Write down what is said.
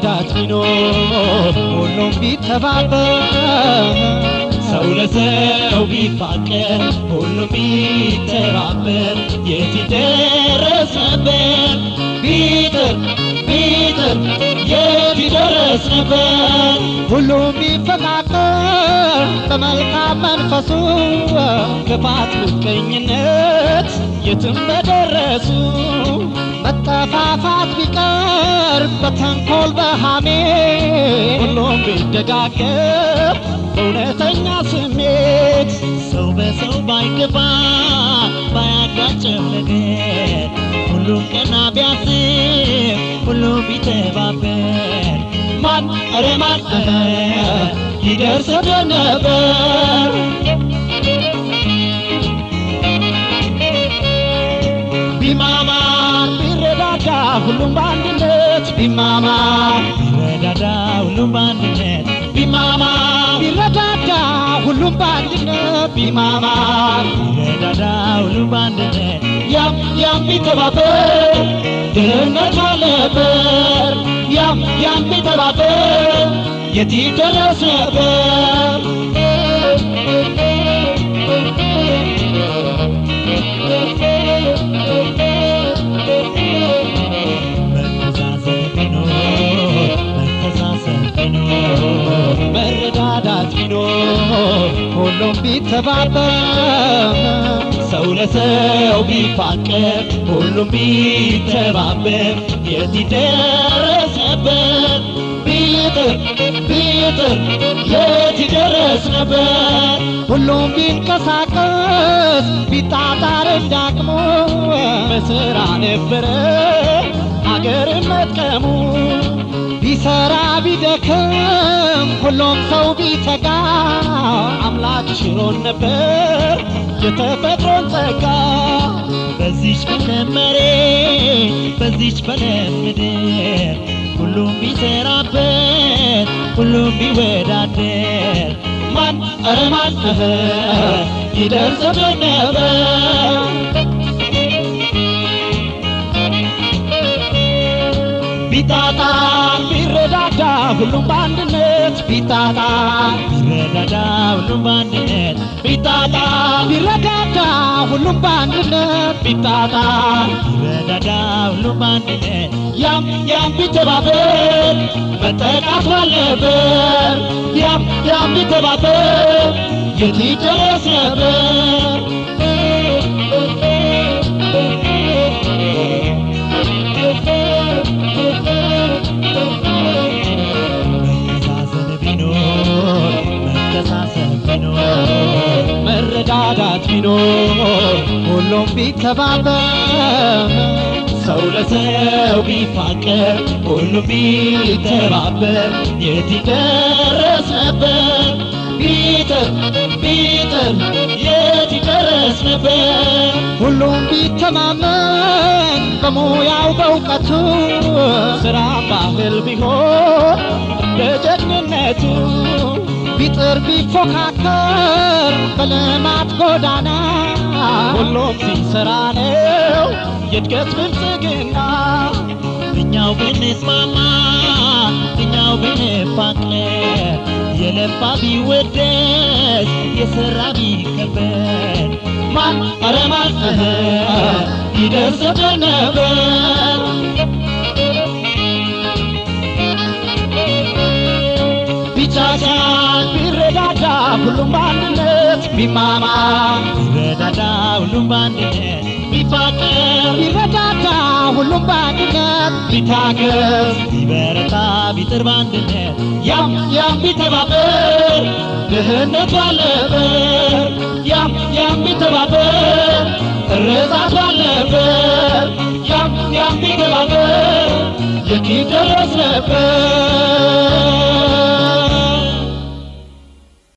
መረዳዳት ቢኖር ሁሉም ቢተባበር ሰው ለሰው ቢፋቀር ሁሉም ቢተባበር የት ይደረስ ነበር ቢጥር ቢጥር የት ይደረስ ነበር ሁሉም ቢፈቃቀር በመልካም መንፈሱ ክፋት፣ ምቀኝነት የትም በደረሱ መጠፋፋት ቢቀር በተንኮል በሃሜ ሁሉም ቢደጋገፍ በእውነተኛ ስሜት ሰው በሰው ባይገባ ባያጋጨው ነገር ሁሉም ቀና ቢያስብ ሁሉም ቢተባበር ማን ኧረ ማን ኧረ ይደርስ ነበር ቢማማ ቢረዳዳ ሁሉም በአንድነት ቢማማ ቢረዳዳ ሁሉም በአንድነት ቢማማ ቢረዳዳ ሁሉም በአንድነት ቢማማ ቢረዳዳ ሁሉም በአንድነት ያም ያም ቢተባበር ድህነት አለበር ያም ያም ቢተባበር የት ይደረስ ነበር መተሳሰብ ቢኖር መተሳሰብ ቢኖር መረዳዳት ቢኖር ሁሉም ቢተባበር ሰው ለሰው ቢፋቀር ሁሉም ቢተባበር የት ይደረስ ነበር ቢጥር ቢጥር የት ይደረስ ነበር ሁሉም ቢንቀሳቀስ ቢጣጣር እንዳቅሙ በስራ ነበረ አገርን መጥቀሙ ቢሰራ ቢደክም ሁሉም ሰው ቢተጋ አምላክ ሽሮን ነበር የተፈጥሮን ጸጋ በዚች በለም መሬት በዚች በለም ምድር ሁሉም ቢሰራበት ሁሉም ቢወዳደር ማን ኧረ ማን እህ ይደርስብን ነበር ቢጣጣ ቢረዳዳ ሁሉም በአንድነት ቢጣጣ ቢረዳዳ ሁሉም በአንድነት ቢጣጣ ቢረዳዳ ሁሉም በአንድነት ቢጣጣ ቢረዳዳ ሁሉም በአንድነት ያም ያም ቢተባበር መጠቃት ባለበት ያም ያም ቢተባበር የት ይደረስ ነበር መተሳሰብ ቢኖር መተሳሰብ ቢኖር መረዳዳት ቢኖር ሁሉም ቢተባበር ሰው ለሰው ቢፋቀር ሁሉም ቢተባበር የት ይደረስ ነበር ቢጥር ቢጥር የት ይደረስ ነበር ሁሉም ቢተማመን በሙያው በእውቀቱ ስራ ባህል ቢሆን እንደ ጀግንነቱ ቢጥር ቢፎካከር በልማት ጎዳና ሁሉም ሲሰራ ነው የእድገት ብልጽግና እኛው ብንስማማ እኛው ብንፋቀር የለፋ ቢወደስ የሰራ ቢከበር ማን ኧረ ማን እህ ይደርስብን ነበር ቢቻቻል ቢረዳዳ ሁሉም በአንድነት ቢማማ ቢረዳዳ ሁሉም በአንድነት ቢፋቀር ቢረዳዳ ሁሉም በአንድነት ቢታገዝ ቢበረታ ቢጥር በአንድነት ያም ያም ቢተባበር ድህነት ባለበት ያም ያም ቢተባበር እርዛት ባለበት ያም ያም ቢተባበር የት ይደረስ ነበር